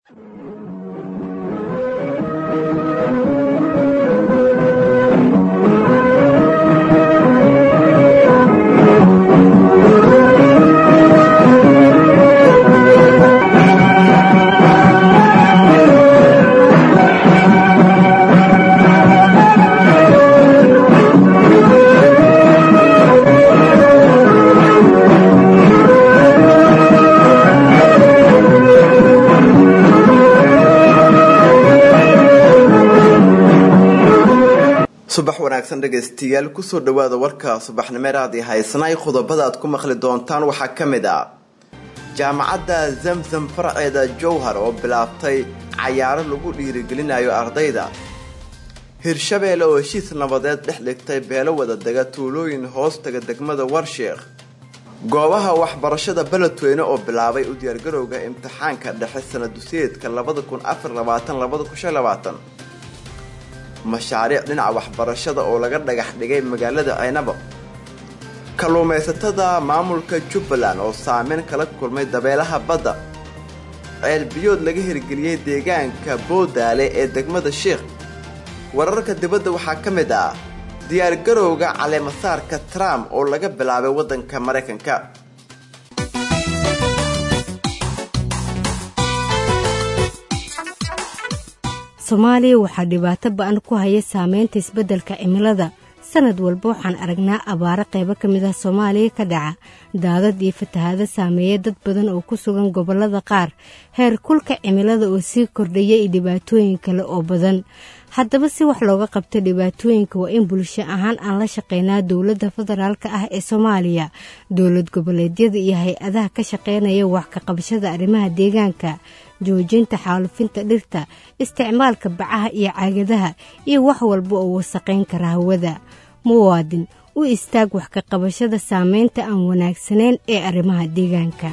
subax wanaagsan dhegaystayaal kusoo dhawaada warka subaxnimeeraadii haysanay qodobada aad ku maqli doontaan waxaa ka mid ah jaamacadda zamzam faraceeda jowhar oo bilaabtay cayaaro lagu dhiirigelinayo ardayda hirshabeelle oo heshiis nabadeed dhex dhigtay beelo wada dega tuulooyin hoostaga degmada warsheekh goobaha waxbarashada beledweyne oo bilaabay u diyaargarowga imtixaanka dhexe sanaduseedka labada kun afar labaatan labada kun shan labaatan mashaariic dhinaca waxbarashada oo laga dhagax dhigay magaalada ceynabo kalluumaysatada maamulka jubbaland oo saameyn kala kulmay dabeelaha badda ceel biyood laga hirgeliyey deegaanka boodaale ee degmada sheikh wararka dibadda waxaa ka mid ah diyaargarowga caleemasaarka trump oo laga bilaabay waddanka maraykanka soomaaliya waxaa dhibaato ba-an ku haya saameynta isbeddelka cimilada sanad walba waxaan aragnaa abaaro qaybo ka mid ah soomaaliya ka dhaca daadad iyo fatahaado saameeya dad badan oo ku sugan gobollada qaar heer kulka cimilada oo sii kordhaya iyo dhibaatooyin kale oo badan haddaba si wax looga qabto dhibaatooyinka waa in bulsho ahaan aan la shaqeynaa dowladda federaalka ah ee soomaaliya dowlad goboleedyada iyo hay-adaha ka shaqeynaya wax ka qabashada arrimaha deegaanka joojinta xaalufinta dhirta isticmaalka bacaha iyo caagadaha iyo wax walba oo wasaqayn kara hawada muwaadin u istaag wax ka qabashada saameynta aan wanaagsanayn ee arrimaha deegaanka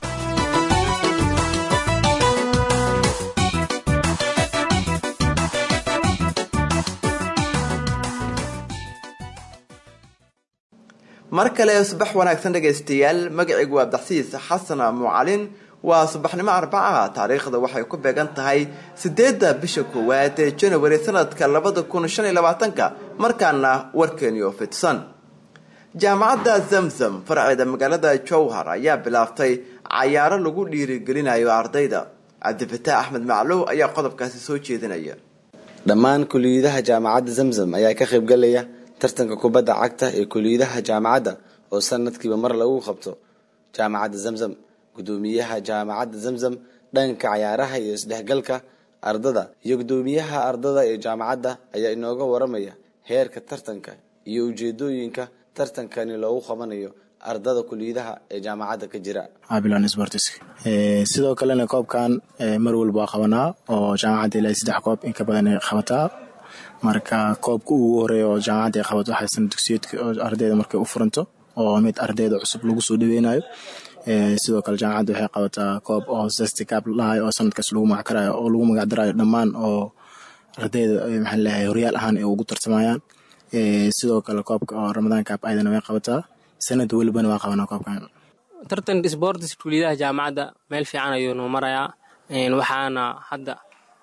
mar kale subax wanaagsan dhegaystayaal magacaygu waa abdaxsiis xasan mucalin waa subaxnimo arbacaha taariikhda waxay ku beegan tahay sideedda bisha koowaad ee janawari sanadka labada kun shan iyo labaatanka markaana warkeeniyo fidsan jaamacadda zamzam faraceeda magaalada jowhar ayaa bilaabtay cayaaro lagu dhiirigelinayo ardayda cabdifataax axmed macluw ayaa qodobkaasi soo jeedinaya dhammaan kuliyadaha jaamacadda zamzam ayaa ka qaybgalaya tartanka kubadda cagta ee kuliyadaha jaamacadda oo sanadkiiba mar lagu qabto jaamacadda zamzam gudoomiyaha jaamacadda zamzam dhanka cayaaraha iyo isdhexgalka ardada iyo gudoomiyaha ardada ee jaamacadda ayaa inooga waramaya heerka tartanka iyo ujeedooyinka tartankani loogu qabanayo ardada kuliyadaha ee jaamacadda ka jira abilon sports sidoo kalena koobkan mar walba waa qabanaa oo jaamacadda ilaa saddex koob in ka badan ay qabataa marka koobka ugu horeeya oo jaamacadda ay qabato waxay sana dugsiyeedka oo ardayda markay u furanto oo mid ardayda cusub lagu soo dhaweynayo sidoo kale jaamacadda waxay qabataa koob oo sesticab lahayo oo sanadkaas lagu magacdarayo oo lagu magacdarayo dhammaan oo ardayda maxaa leeyahay horyaal ahaan ay ugu tartamayaan sidoo kale koobka oo ramadaan kaab ayadana way qabataa sanad welibana waa qabanaa koobkan tartanka sports kuliyadaha jaamacadda meel fiican ayuu noo marayaa waxaana hadda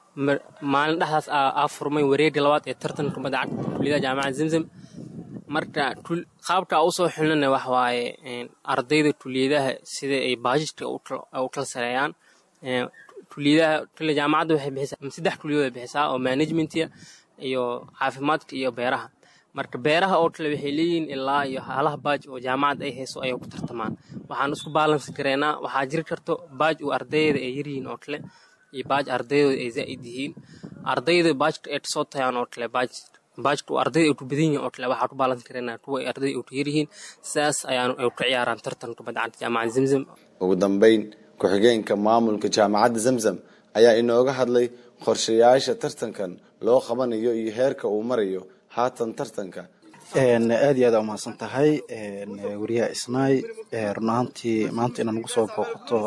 maalin dhexdaas aa furmay wareega labaad ee tartanka kubadda cagta kuliyadaha jaamacadda zamzam marka qaabka usoo xilnana wax waaye ardayda kuliyadaha sida ay baajidka u kala sareeyaan kuliyadaha kale jaamacadda waxay bixisaa saddex kuliyadood ay bixisaa oo managementiga iyo caafimaadka iyo beeraha marka beeraha oo kale waxay leeyihiin ilaa iyo halaha baaj oo jaamacadda ay hayso ayay ku tartamaan waxaan isku baalansi kareynaa waxaa jiri karto baaj uu ardayda ay yaryihiin oo kale iyo baaj ardaydooda ay zaa'id yihiin ardayda baajka ay kasoo tayaan oo kale baaj baajka ardayda ay ku badan yihiin oo kale waxaa ku baalansi kareynaa kuwa ay ardayda ay ku yaryihiin sidaas ayaan ay ku ciyaaraan tartan kubadda cagta jaamacadda zamzam ugu dambeyn ku-xigeenka maamulka jaamacadda zamzam ayaa inooga hadlay qorshayaasha tartankan loo qabanayo iyo heerka uu marayo haatan tartanka aad iyo aad aa umahadsan tahay wariyaha isnaay run ahaantii maanta inaad nagu soo booqato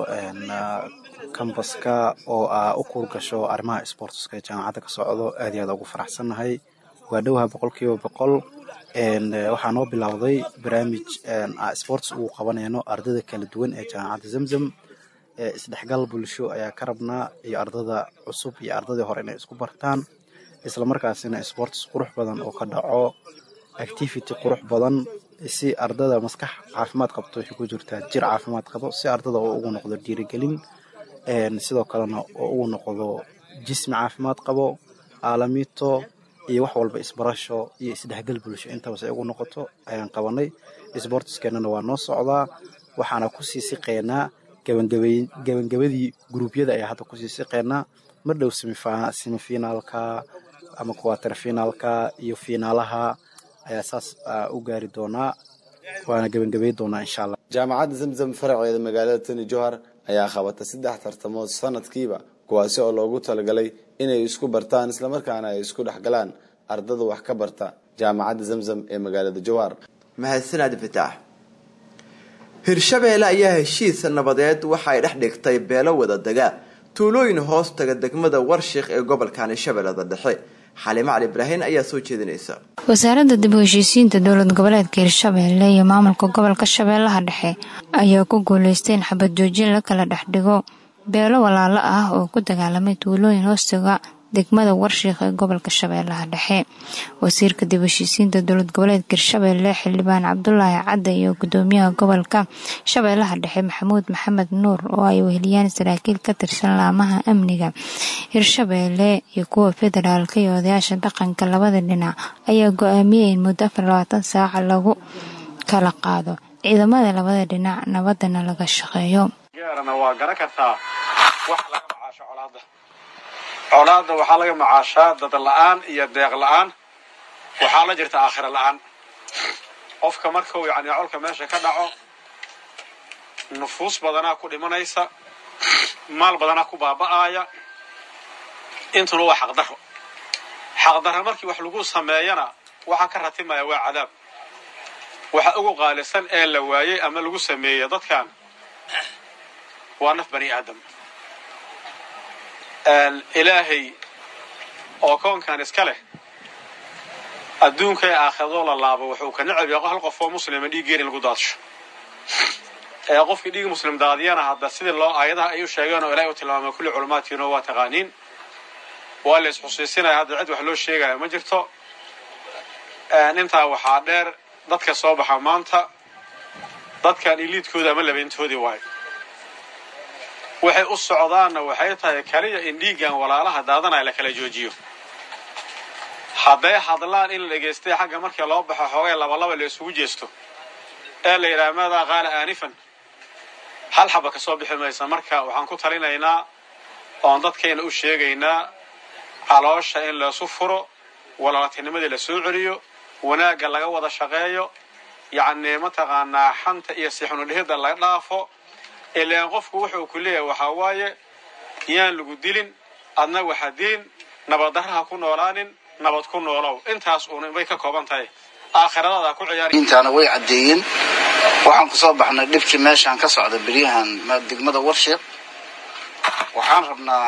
kambaska oo aa u kuur gasho arrimaha sportska ee jaamacadda ka socdo aad iyo aad ugu faraxsannahay waa dhowaha boqol kiiba boqol waxaa noo bilowday barnaamij sports ugu qabanayno ardayda kala duwan ee jaamacadda zamzam isdhexgal bulsho ayaa ka rabnaa iyo ardada cusub iyo ardadii hore inay isku bartaan islamarkaasina sports qurux badan oo ka dhaco activity qurux badan si ardada maskax caafimaad qabto waxay ku jirtaa jir caafimaad qabo si ardada oo ugu noqdo dhiirigelin sidoo kalena oo ugu noqdo jismi caafimaad qabo aalamiito iyo wax walba isbarasho iyo isdhexgal bulsho intabas ay ugu noqoto ayaan qabanay sportiskeenana waa noo socdaa waxaana kusii siqeynaa gabangabadii gruubyada ayaa hadda kusii siqeynaa mar dhow semifinaalka ama kuwater finaalka iyo fiinaalaha ayaa saas u gaari doonaa waana gebangabay doonaa insha allah jaamacadda zamzam faraceeda magaalada tani johar ayaa qabata saddex tartamood sanadkiiba kuwaasi oo loogu talagalay inay isku bartaan islamarkaana ay isku dhexgalaan ardada wax ka barta jaamacadda zamzam ee magaalada jowhar mahadsanad fataax hirshabeelle ayaa heshiis nabadeed waxa ay dhex dhigtay beelo wada dega tuulooyin hoos taga degmada warshiik ee gobolkani shabeellada dhexe xalimo cali ibraahin ayaa soo jeedinaysa wasaaradda dib u heshiisiinta dowlad goboleedka hirshabeelle iyo maamulka gobolka shabeellaha dhexe ayaa ku guuleystay in xabad joojin la kala dhex dhigo beelo walaalo ah oo ku dagaalamay tuulooyin hoostaga degmada warshiik ee gobolka shabeellaha dhexe wasiirka dib heshiisiinta dowlad goboleedka hirshabeelle xildhibaan cabdulaahi cadde iyo gudoomiyaha gobolka shabeellaha dhexe maxamuud maxamed nuur oo ay weheliyaan saraakiil ka tirsan laamaha amniga hirshabeelle iyo kuwa federaalka iyo odayaasha dhaqanka labada dhinac ayaa go-aamiyey in muddo afar labaatan saaca lagu kala qaado ciidamada labada dhinac nabadana laga shaqeeyo waa garan kartaa wax laga macaasho colaada colaadda waxaa laga macaashaa dad la-aan iyo deeq la-aan waxaa la jirta aakhira la-aan qofka markuu yani colka meesha ka dhaco nufuus badanaa ku dhimanaysa maal badanaa ku baaba'aaya intuna waa xaqdarro xaqdarro markii wax lagu sameeyana waxaa ka ratimaya waa cadaab waxa ugu qaalisan ee la waayey ama lagu sameeyey dadkan waa naf bani aadam ilaahay oo koonkan iska leh adduunka ee aakhirado la laabo wuxuu ka necab yahay hal qof oo muslima dhiiggeen in lagu daadsho ee qofkii dhiig muslim daadiyana hadda sidii loo aayadaha ay u sheegeen oo ilahay u tilmaamay kulli culummaadkiina waa taqaaniin waa la isxusiisinaya hadda cid wax loo sheegaya ma jirto intaa waxaa dheer dadka soo baxa maanta dadkan iliidkooda ama labeyntoodii waayo waxay u socdaanna waxay tahay kaliya in dhiiggan walaalaha daadanaya la kala joojiyo hadday hadlaan in la dhegaystay xagga markii loo baxo xoogay labalaba la isugu jeesto ee la yidhaha maadaa qaala aanifan hal xaba ka soo bixi maysa marka waxaan ku talinaynaa oon dadkayna u sheegaynaa caloosha in laysu furo walaaltinimadii la soo celiyo wanaagga laga wada shaqeeyo yacnii mataqaanaa xanta iyo sixunudhihidda laga dhaafo ilaan qofku wuxuu ku leeyahay waxaa waaye yaan lagu dilin adna waxa dilin nabaddarraha ku noolaanin nabad ku noolow intaas uun bay ka kooban tahay aakhiradaada ku ciyaar intaana way caddeeyeen waxaan ku soo baxnay dhibkii meeshaan ka socda beryahan degmada warshiiq waxaan rabnaa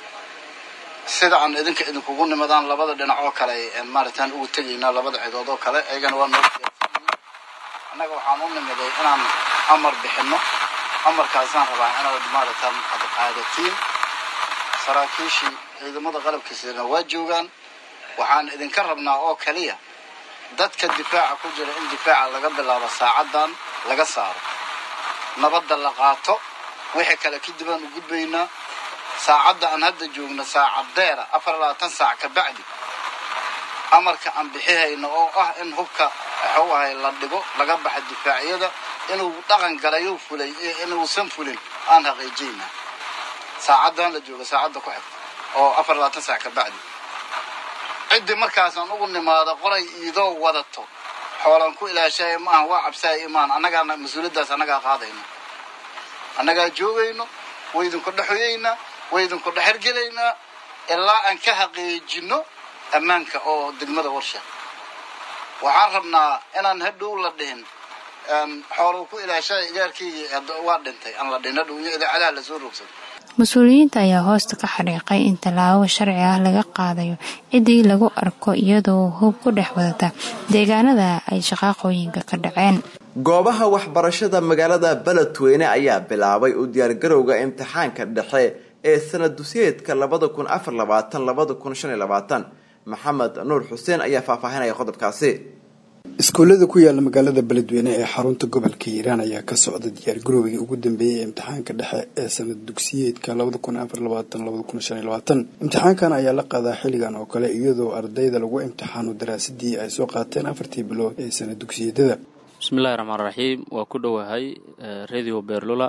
sida aan idinka idinkugu nimadaan labada dhinac oo kale maaragtaan ugu tegaynaa labada cidood oo kale ayagana waa noo annaga waxaan u nimiday inaan amar bixinno amarkaasaan rabaa inaad maaragtaan ad qaadatiin saraakiishii ciidamada qalabkiisana waa joogaan waxaan idinka rabnaa oo kaliya dadka difaaca ku jira in difaaca laga bilaabo saacaddan laga saaro nabadda la qaato wixii kale kadib aan u gudbaynaa saacadda aan hadda joogno saacad deera afar labaatan saac ka bacdi amarka aan bixihayno oo ah in hubka waxuu ahay la dhigo laga baxa difaacyada inuu dhaqan galayo fulay inuusan fulin aan xaqiijiyna saacaddan la joogo saacadda ku xigta oo afar labaatan saac ka bacdi ciddii markaasaan ugu nimaado qoray iidoo wadato xoolaan ku ilaashaya maaha waa cabsaaya imaan annagaana mas-uuliyaddaas annagaa qaadayna annagaa joogayno way idinku dhexoyeynaa way idinku dhexergelaynaa ilaa aan ka xaqiijino ammaanka oo degmada warsha waxaan rabnaa inaan hadhow la dhihin xooluu ku ilaashaya igaarkaygii waa dhintay aan la dhihin hadhow iyo idaacadaha lasoo rogsado mas-uuliyiinta ayaa hoosta ka xariiqay in tallaabo sharci ah laga qaadayo ciddii lagu arko iyadoo hub ku dhex wadata deegaanada ay shaqaaqooyinka ka dhaceen goobaha waxbarashada magaalada beledweyne ayaa bilaabay u diyaargarowga imtixaanka dhexe ee sanad dusiyeedka labada kun afar labaatan labada kun shan iyo labaatan maxamed nuur xuseen ayaa faahfaahinaya qodobkaasi iskuullada ku yaala magaalada beledweyne ee xarunta gobolka hiiraan ayaa ka socda diyaargarowgii ugu dambeeyay ee imtixaanka dhexe ee sanad dugsiyeedka labada kun afar labaatan labada kun shan iyo labaatan imtixaankan ayaa la qaadaa xilligan oo kale iyadoo ardayda lagu imtixaano daraasadii ay soo qaateen afartii bilood ee sanad dugsiyadada bismillahi raxmaan raxiim waa ku dhowahay radio beerlula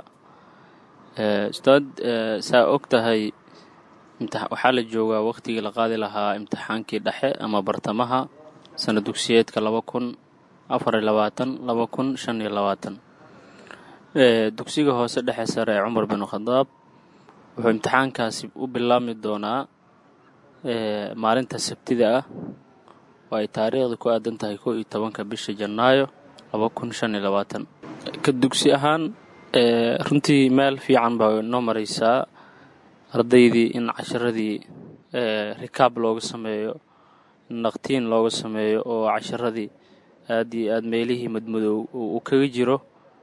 ustaad saa og tahay waxaa la joogaa wakhtigii la qaadi lahaa imtixaankii dhexe ama bartamaha sana dugsiyeedka laba kun afar iyo labaatan laba kun shan iyo labaatan dugsiga hoose dhexe sare ee cumar bin khadaab wuxuu imtixaankaasi u bilaabmi doonaa maalinta sabtida ah oo ay taariikhda ku aadan tahay kow iyo tobanka bisha janaayo laba kun shan iyo labaatan ka dugsi ahaan runtii meel fiican baa noo maraysaa ardaydii in casharadii rikaab looga sameeyo naqtiin looga sameeyo oo casharadii aad iyo aad meelihii madmadow uu kaga jiro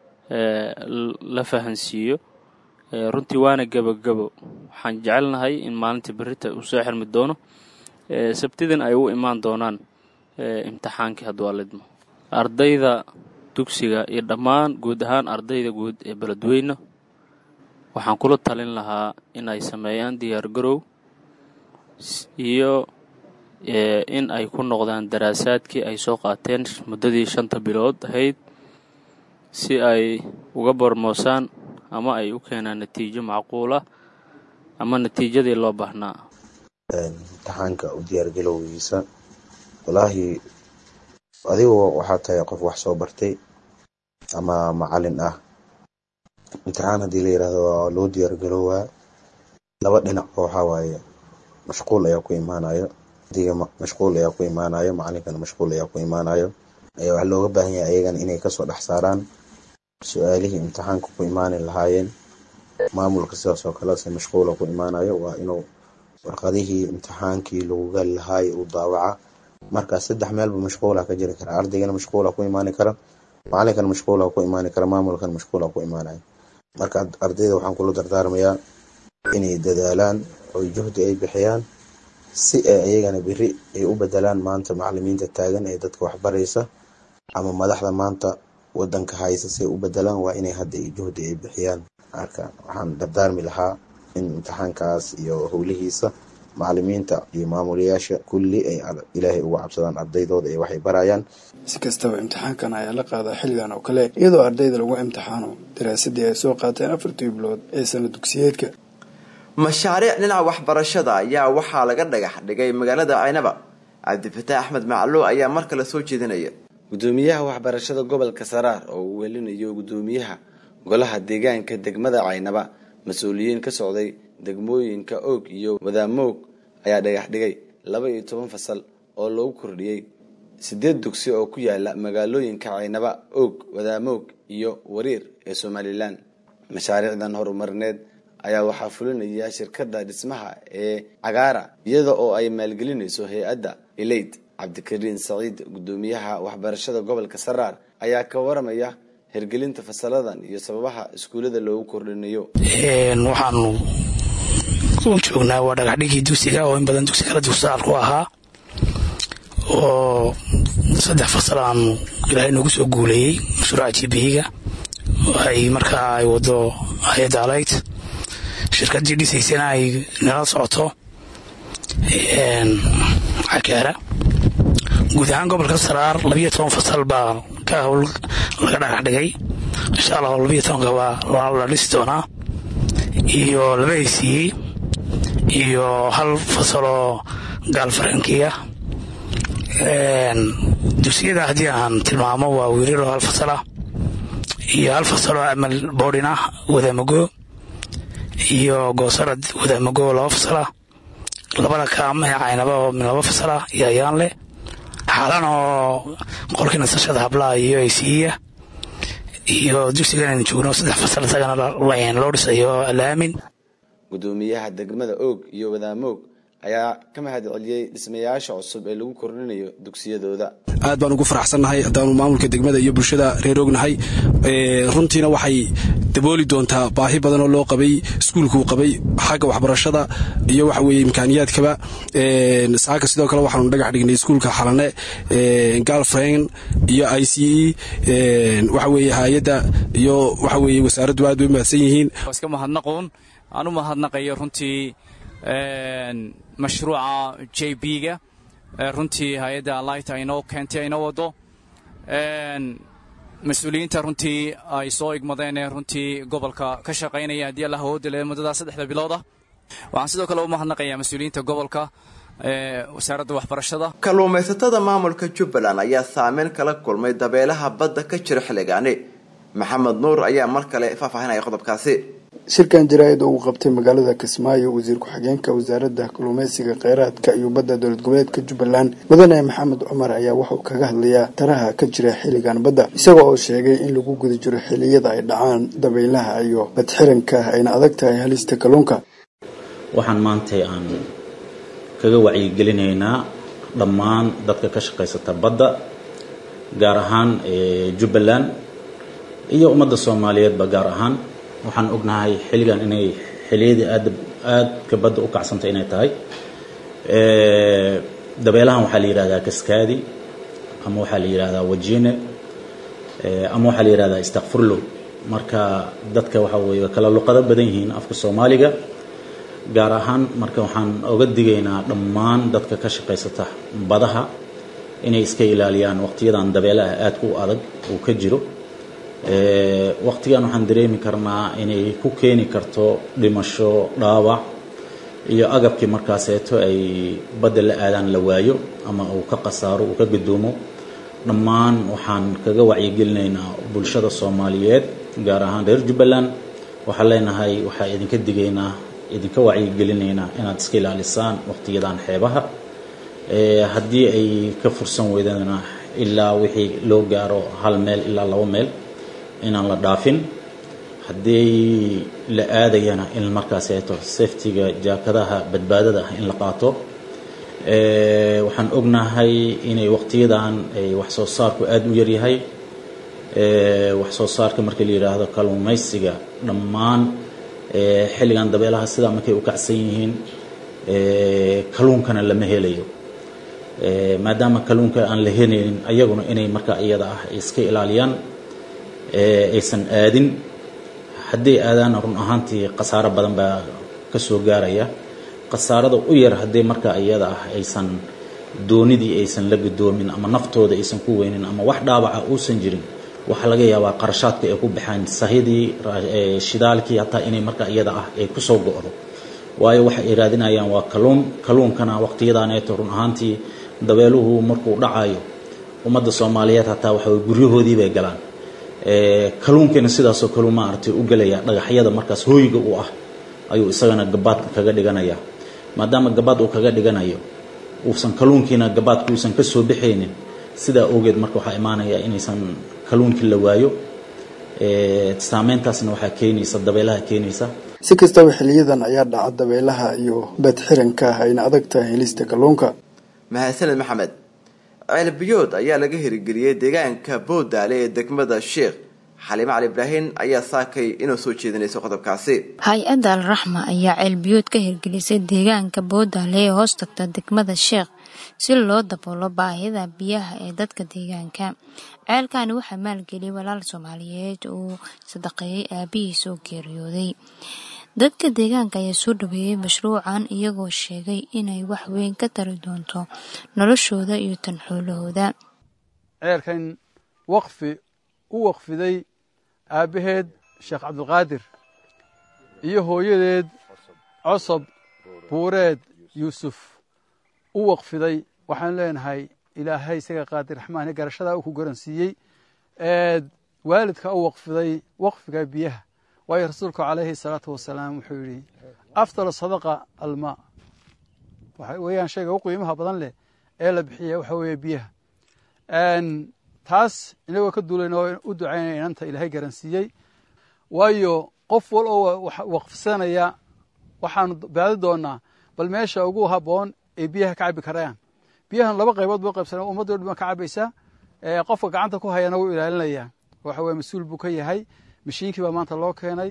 la fahansiiyo runtii waana gebogebo waxaan jecelnahay in maalinta berita uu soo xirmi doono sabtidan ay u imaan doonaan imtixaankii hadduu alidmo ardayda dugsiga iyo dhammaan guud ahaan ardayda guud ee beledweyne waxaan kula talin lahaa in ay sameeyaan diyaargarow iyo in ay ku noqdaan daraasaadkii ay soo qaateen muddadii shanta bilood ahayd si ay uga bormoosaan ama ay u keenaan natiijo macquul ah ama natiijadii loo baahnaa imtixaanka u diyaargalowgiisa walaahi adigu waxaa tahay qof wax soo bartay ama macalin ah imtixaan haddii la yidhaahdo waa loo diyaargaroowaa laba dhinacba waxaa waaye mashquul ayaa ku imaanayo diga mashquul ayaa ku imaanayo macalinkana mashquul ayaa ku imaanayo ayaa waxaa looga baahan yahay ayagana inay kasoo dhex saaraan su-aalihii imtixaanka ku imaani lahaayeen maamulka sidaas oo kale se mashquula ku imaanayo waa inuu warqadihii imtixaankii lagu gali lahaayo uu daawaca markaas saddex meelba mashquula ka jiri kara ardaygana mashquula ku imaani kara macalinkana mashquula ku imaani kara maamulkana mashquula ku imaanayo marka ardayda waxaan kula dardaarmayaa inay dadaalaan oo juhdi ay bixiyaan si ay ayagana beri ay u bedelaan maanta macalimiinta taagan ee dadka waxbaraysa ama madaxda maanta wadanka haysa si ay u bedelaan waa inay hadda juhdi ay bixiyaan marka waxaan dardaarmi lahaa in imtixaankaas iyo howlihiisa macalimiinta iyo maamulayaasha kulli ay ilaahay uga cabsadaan ardaydooda ee waxay barayaan si kastaba imtixaankan ayaa la qaadaa xilligan oo kale iyadoo ardayda lagu imtixaano daraasadii ay soo qaateen afartii bilood ee sana dugsiyeedka mashaariic dhinaca waxbarashada ayaa waxaa laga dhagax dhigay magaalada caynaba cabdifataax axmed macluuc ayaa mar kale soo jeedinaya gudoomiyaha waxbarashada gobolka saraar oo uu welinayo gudoomiyaha golaha deegaanka degmada caynaba mas-uuliyiin ka socday degmooyinka oog iyo wadaamoog ayaa dhagax dhigay laba iyo toban fasal oo loogu kordhiyey sideed dugsi oo ku yaala magaalooyinka caynaba oog wadaamoog iyo wariir ee somalilan mashaariicdan horumarineed ayaa waxaa fulinaya shirkada dhismaha ee cagaara iyada oo ay maalgelinayso hay-adda eleyd cabdikariin saciid gudoomiyaha waxbarashada gobolka saraar ayaa ka waramaya hirgelinta fasaladan iyo sababaha iskuullada loogu kordhinayo waxaanu u joognaa waa dhagaxdhigii dugsiga oo in badan dugsi kala dugsaal ku ahaa oo saddex fasal aanu ilaahay noogu soo guuleeyey mashruuca jibihiga ay markaa ay wado hay-adda alayd shirkadii dhisaysana ay nala socoto cakaara guud ahaan gobolka saraar labiyo toban fasal baa ka howl laga dhagax dhigay insha allah labiyo tobanka baa la dhisi doonaa iyo laba haysiiyey iyo hal fasaloo gaal farankiya dugsiyada haddii aan tilmaamo waa wiilalo hal fasalah iyo hal fasaloo amal boodhin ah wadaamago iyo goosarad wadaamago laba fasalah labada kaamahe caynaba oo min laba fasalah iyo ayaan leh xaalan oo qolkii nasashada hablaha iyo aysiiya iyo dugsigan aynu joogno saddex fasal isagana loo dhisayo alaamin gudoomiyaha degmada oog iyo wadaamoog ayaa ka mahad celiyey dhismayaasha cusub ee lagu kordhinayo dugsiyadooda aad baan ugu faraxsannahay haddaanu maamulka degmada iyo bulshada reer ognahay runtiina waxay dabooli doontaa baahi badan oo loo qabay iskuulkuu qabay xagga waxbarashada iyo waxa weye imkaaniyaadkaba saaka sidoo kale waxaanu dhagax dhignay iskuulka xalane galfrain iyo i c e waxa weye hay-adda iyo waxa weye wasaaraddu aad bay u mahadsan yihiin iska mahadnaqoon aan u mahadnaqayo runtii mashruuca j b-ga runtii hay-adda lighta inoo keentay aynoo wado mas-uuliyiinta runtii ay soo igmadeen ee runtii gobolka ka shaqaynaya haddii allah awoodda le muddada saddexda bilooda waxaan sidoo kale u mahadnaqayaa mas-uuliyiinta gobolka wasaaradda waxbarashada kalluumaysatada maamulka jubbaland ayaa saameyn kala kulmay dabeelaha badda ka jira xilligaani maxamed nuur ayaa mar kale faahfaahinaya qodobkaasi shirkan jaraa'id oo uu qabtay magaalada kismaayo wasiir ku-xigeenka wasaaradda kalluumeysiga kheyraadka iyo badda dowlad goboleedka jubbaland mudane maxamed cumar ayaa wuxuu kaga hadlayaa taraha ka jira xilligan badda isaga oo sheegay in lagu guda jiro xilliyada ay dhacaan dabaylaha iyo badxiranka ayna adag tahay halista kalluunka waxaan maantay aan kaga wacyigelinaynaa dhammaan dadka ka shaqaysata badda gaar ahaan jubbaland iyo ummadda soomaaliyeedba gaar ahaan waxaan ognahay xilligan inay xilliyadii aad aadka badda u kacsantay inay tahay dabeelahan waxaa la yidhahdaa kaskaadi ama waxaa la yidhahdaa wajine ama waxaa la yidhahdaa istakfurlo marka dadka waxa weeye kala luqado badan yihiin afka soomaaliga gaar ahaan marka waxaan oga digaynaa dhammaan dadka ka shaqaysata badaha inay iska ilaaliyaan waqtiyadan dabeelaha aadka u adag uu ka jiro waqtigan waxaan dareemi karnaa inay ku keeni karto dhimasho dhaawac iyo agabkii markaaseeto ay badda la aadaan la waayo ama uu ka khasaaro uu ka gudoomo dhammaan waxaan kaga wacyigelinaynaa bulshada soomaaliyeed gaar ahaan reer jubbaland waxaan leenahay waxaa idinka digaynaa idinka wacyigelinaynaa inaad iska ilaalisaan waqtiyadan xeebaha haddii ay ka fursan weydana ilaa wixii loo gaaro hal meel ilaa labo meel inaan la dhaafin haddii la aadayana in markaaseeto safetiga jaakadaha badbaadada ah in la qaato waxaan ognahay inay waqtiyadan wax soo saarku aada u yaryahay wax soo saarka markii la yidhaahdo kalluumaysiga dhammaan xilligan dabeelaha sidaa markay u kacsan yihiin kalluunkana lama helayo maadaama kalluunka aan la helaynin ayaguna inay markaa iyada ah iska ilaaliyaan aysan aadin hadday aadaana run ahaantii khasaaro badan baa ka soo gaaraya khasaarada u yar haddii markaa iyada ah aysan doonidii aysan la gudoomin ama naftooda aysan ku weynin ama wax dhaawaca uusan jirin waxaa laga yaabaa qarashaadka ay ku baxaan sahidii shidaalkii hataa inay markaa iyada ah ay kusoo go-do waayo waxa ay raadinayaan waa kalluun kalluunkana waqtiyadaaneeto run ahaantii dabeeluhu markuu dhacayo ummadda soomaaliyeed hataa waxa guryahoodii bay galaan kalluunkiina sidaasoo kalu maaragtay u gelaya dhagaxyada markaas hooyiga u ah ayuu isagana gabaad kaga dhiganaya maadaama gabaad uu kaga dhiganayo uusan kalluunkiina gabaadka uusan ka soo bixaynin sidaa awgeed marka waxaa imaanaya inaysan kalluunkii la waayo saameyntaasna waxaa keenaysa dabeelaha keenaysa si kastaba xiliyadan ayaa dhaca dabeelaha iyo badxiranka ayna adag tahay helista kalluunka mahadsaned maxamed ceelbiyood ayaa laga hirgeliyey deegaanka boodaale ee degmada sheekh xaliime cali ibraahin ayaa saakay inuu soo jeedinayso qodobkaasi hay-adda alraxma ayaa ceelbiyood ka hirgelisay deegaanka boodaale ee hoos tagta degmada sheekh si loo daboolo baahida biyaha ee dadka deegaanka ceelkani waxaa maalgeliyay walaal soomaaliyeed uu sadaqeeyey aabihiis oo geeriyooday dadka deegaanka ayaa soo dhaweeyey mashruucan iyagoo sheegay inay wax weyn ka tari doonto noloshooda iyo tan xoolahooda ceelkan waqfi u waqfiday aabbaheed sheekh cabdulqaadir iyo hooyadeed cosob buureed yuusuf u waqfiday waxaan leenahay ilaahay isaga qaadir raxmaane garashadaa uu ku garansiiyey eed waalidka u waqfiday waqfiga biyaha waayo rasuulku calayhi salaatu wasalaam wuxuu yidhi afdal sadaqa almaa waxa weeyaan shayga u qiimaha badan leh ee la bixiya waxa weeye biyaha taas inagoo ka duulayna oo u ducaynaya inanta ilaahay garansiiyey waayo qof wal oo waqfsanaya waxaanu baadi doonaa bal meesha ugu habboon ay biyaha ka cabi karayaan biyahan laba qaybood buu qaybsanaa ummaddo dhan ka cabaysaa qofka gacanta ku hayana wuu ilaalinayaa waxa weye mas-uul buu ka yahay mashiinkii baa maanta loo keenay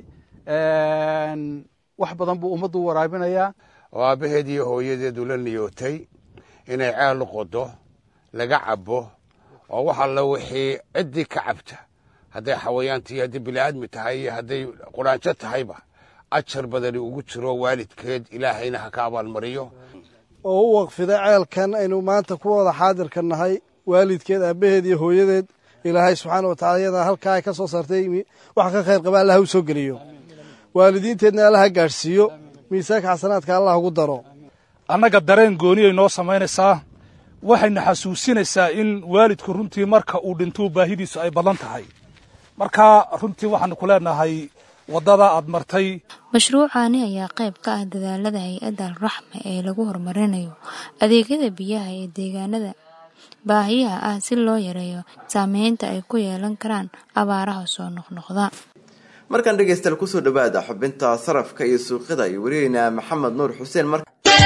wax badan buu ummaddu waraabinayaa oo aabbaheed iyo hooyadeedu la niyootay inay ceel qodo laga cabo oo wax alla wixii ciddii ka cabta hadday xawayaantii haddii bini'aadmi tahay iyo hadday quraanjo tahayba ajar badani ugu jiro waalidkeed ilaahayna ha ka abaalmariyo oo u waqfiday ceelkan aynu maanta ku wada xaadirka nahay waalidkeed aabbaheed iyo hooyadeed ilaahay subxaana wa tacala iyadaa halkaa ay ka soo saartay wax ka khayr qaba allah u soo geliyo waalidiinteedna allaha gaadhsiiyo miisaanka xasanaadka allah ugu daro annaga dareen gooniyay noo samaynaysaa waxayna xasuusinaysaa in waalidku runtii marka uu dhintuu baahidiisu ay badan tahay marka runtii waxaanu ku leenahay waddada aad martay mashruucani ayaa qayb ka ah dadaalada hay-adda alraxma ee lagu horumarinayo adeegyada biyaha ee deegaanada baahiyaha ah si loo yareeyo saameynta ay ku yeelan karaan abaaraha soo noqnoqda markaan dhegaystayaal kusoo dhawaada xubinta sarafka iyo suuqyada iyo wariyeynaa maxamed nuur xuseen mar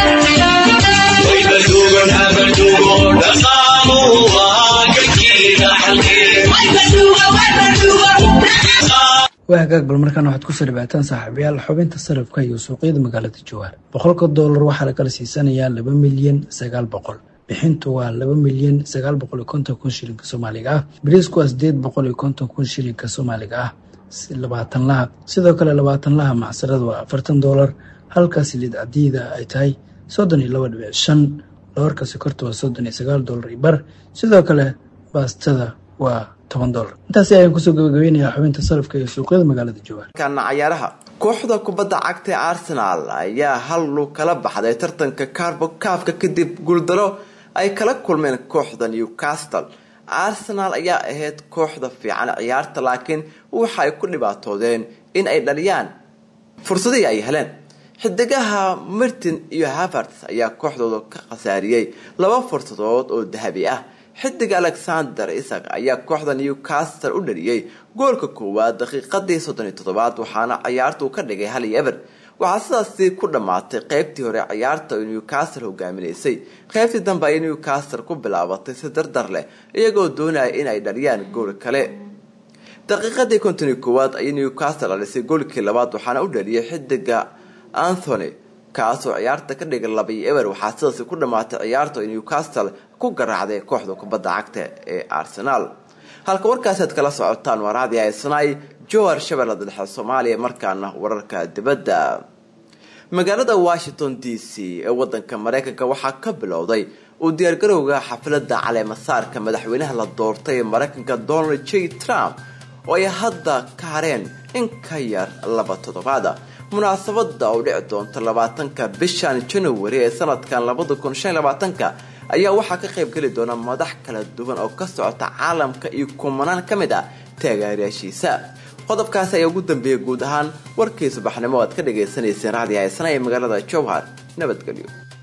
waa hagaag bal markaan waxaad kusoo dhawaataan saaxiibayaal xubinta sarafka iyo suuqyada magaalada jawaar boqolka doolar waxaa la kala siisanayaa laba milyan sagaal boqol bixintu waa laba milyan sagaal boqol iyo konton kun shilinka soomaaliga ah bariisku waa sideed boqol iyo konton kun shilinka soomaaliga ah labaatan laha sidoo kale labaatan laha macsarada waa afartan doolar halka siliid cadiida ay tahay soddon iyo laba dhibic shan doorka sokorta waa soddon iyo sagaal doolar iyo bar sidoo kale baastada waa toban doolar intaasi ayaan kusoo gabagabeynayaa xubinta sarafka iyo suuqyada magaalada jawaar kana cayaaraha kooxda kubadda cagta ee arsenal ayaa hal lug kala baxday tartanka carbo kaafka kadib guuldaro ay kala kulmeen kooxda newcastle arsenal ayaa ahayd kooxda fiican ciyaarta laakiin waxa ay ku dhibaatoodeen in ay dhaliyaan fursadihii ay heleen xidigaha martin iyo haverts ayaa kooxdooda ka khasaariyey laba fursadood oo dahabi ah xidiga alexander isaq ayaa kooxda newcastle u dhaliyey goolka koowaad daqiiqadii soddon iyo toddobaad waxaana ciyaartu ka dhigay hal iyo eber waxaa sidaasi ku dhammaatay qeybtii hore ciyaarta oo newcastle hogaaminaysay qeybtii dambe ay newcastle ku bilaabatay si dardar leh iyagoo doonaya in ay dhaliyaan gool kale daqiiqadii konton iyo koowaad ayay newcastle dhalisay goolkii labaad waxaana u dhaliyay xidiga anthony kaasoo ciyaarta ka dhigay labiyo eber waxaa sidaasi ku dhammaatay ciyaarta oo newcastle ku garaacday kooxda kubadda cagta ee arsenal halka warkaasaad kala socotaan waa raadi haysanaay jowar shabeellada dhexe soomaaliya markaana wararka dibadda magaalada washington d c ee wadanka mareykanka waxaa ka bilowday uu diyaargarowga xafladda caleemasaarka madaxweynaha la doortay ee mareykanka donald j trump oo ay hadda ka hareen in ka yar laba toddobaada munaasabada oo dhici doonta labaatanka bishan january ee sanadkan labada kun shan labaatanka ayaa waxaa ka qayb geli doona madax kala duwan oo ka socota caalamka iyo kumanaan ka mid ah taageerayaashiisa qodobkaasi ayaa ugu dambeeyay guud ahaan warkii subaxnimo aad ka dhagaysanayseen raadi haysana ee magaalada jowhar nabadgelyo